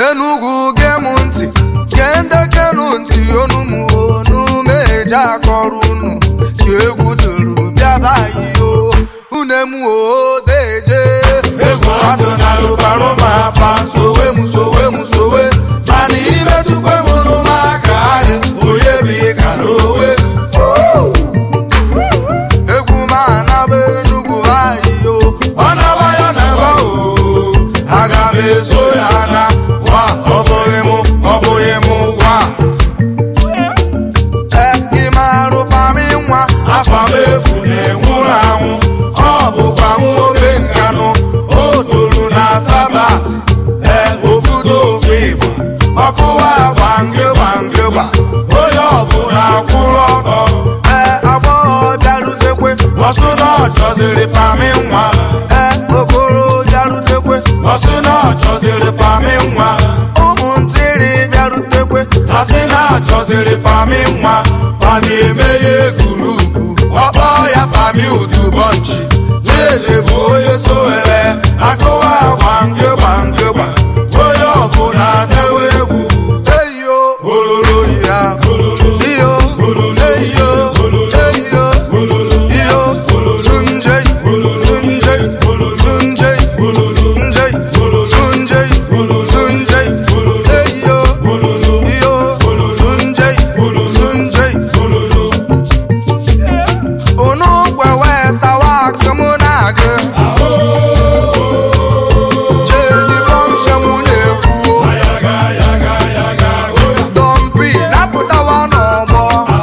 enugwu gee m ntị gee ndekenu ntị onu m onu m eji akọrọ unu ka egwu duru bịaba iyo une m o deje egwu adụ na rụbarụ m apa sowe m sowe m sowe mana imetụkwe m n'ụmụaka ahụ onye bi ka n'owe egwu m anaba enugwu ayiyo ọ naba ya naba o aga m eso ya na wa ọ bụghị m ọ bụghị m gwa ị marụ pami nwa afa m efu na-enwụrụ anwụ ọ bụkwa nwoke nkanụ o toro na sabat ee obodo ofe igbo ọkụwa gbangị gbangị gba onye ọbụla kwụrụ ọtọ ee agbọghọ bịarutekwe ọsụ na ọ chọziri pami nwa ee okoro bịarutekwe ọsụ na ọ chọziri pami nwa ụmụntịrị bịarutekwe asị na achọziri pami nwa pami emeghe gurupu ọkpọ ya pami udubọnchi chidi bụ onye sowere akụwa gbangị gbangị gba onye ọbụla dewe egwu eyo ololo ya iyo eyo eyo iyo sunjei sunjei sunjei njei sunjei sunjei eyo iyo sunjei sunjei unu gwewe sawa akụmụ na-agụ chedi bọmshemụ na-ekwu dọmpi napụtawa n'ọgbọ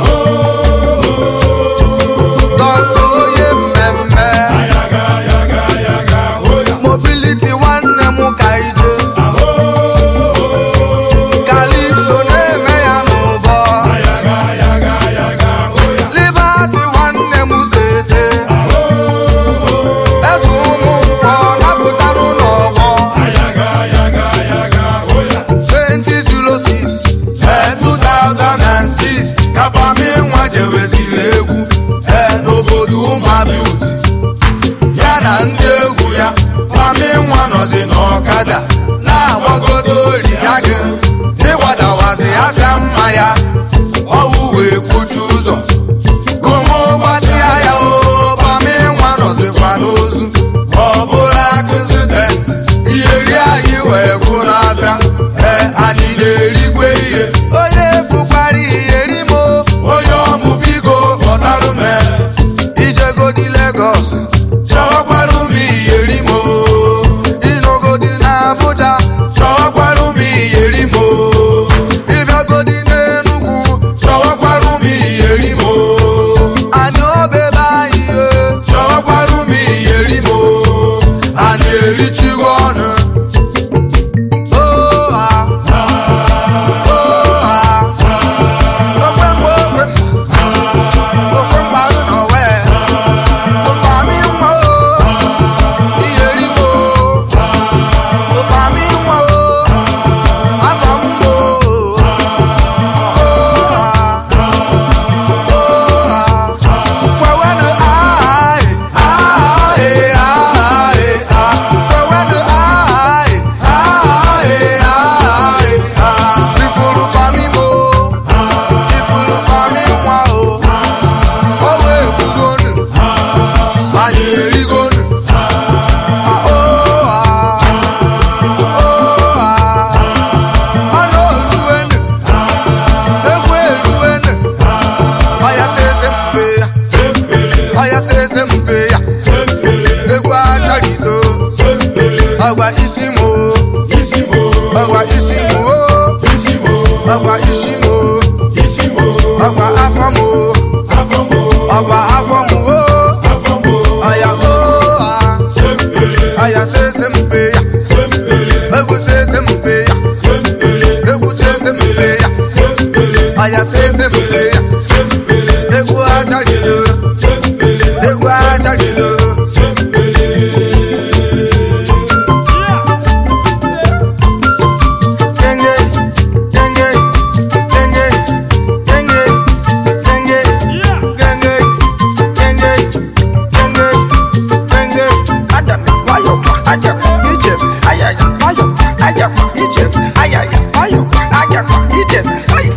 dọkta onye mmemme mobiliti nwanne m ka ije kalipso na-eme ya n'ụbọ libati nwanne m zete eze ụmụ nkwọ napụtanụ n'ọgbọ 2006 ee 2006 kapami nwa jeweziri egwu ee n'obodo ụmụabiuti ya na ndị egwu ya pami nwa nọzi n'ọkada na-agbagodo ori ya gị ịgbadawazi afịa mma ya ọwụ wee kpuchi ụzọ gomo gbatịa ya o pami nwa nọzikwa n'ozu ọ bụla akụzident iyeri anyị wee gwụ n'afịa ee anyị na-erikwe ihe onye fukwara iyeri mo onye ọmụ biko kpọtarụ m ijegodi Lagos chọwakwara m iyeri mo ịnọgodi na Abuja chọwakwara m iyeri mo ịbịagodi n'Enugu chọwakwara m iyeri mo anyị obebe anyị e chọwakwara m iyeri mo anyị erichigo ọnụ Oh, ah. Oh, ah. Okwe mgbe okwe mgbe. Okwe mgbe ahụ nọ wee. Ụkpami nwa o. Iyeri m o. Ụkpami nwa o. Afọ m o. Oh, ah. Oh, ah. Kwewenụ aị, aị, aị, aị. Kwewenụ aị, aị, aị, aị. Ifuru pami mo. Ifuru pami nwa o. O wee gbugonu. Anyị erigonu. Ah, oh, ah. Oh, ah. Ọnụ oluwenu. Egwu eluwenu. Ọya sịrịsị mpe ya. Ọya sịrịsị mpe ya. Egwu achọgido. Ọgwa isi mo. Ọgwa isi mo. Ọgwa isi mo. Ọgwa afọ mo. Ọgwa afọ mo. Ọya o ah. Ọya sịrịsị mpe ya. Egwu sịrịsị mpe ya. Egwu sịrịsị mpe ya. Ọya sịrịsị mpe ya. Egwu achọgido. Egwu achọgido. Genge, genge, ijebe ayaya ọyọkwa agakwa ijebe ọyị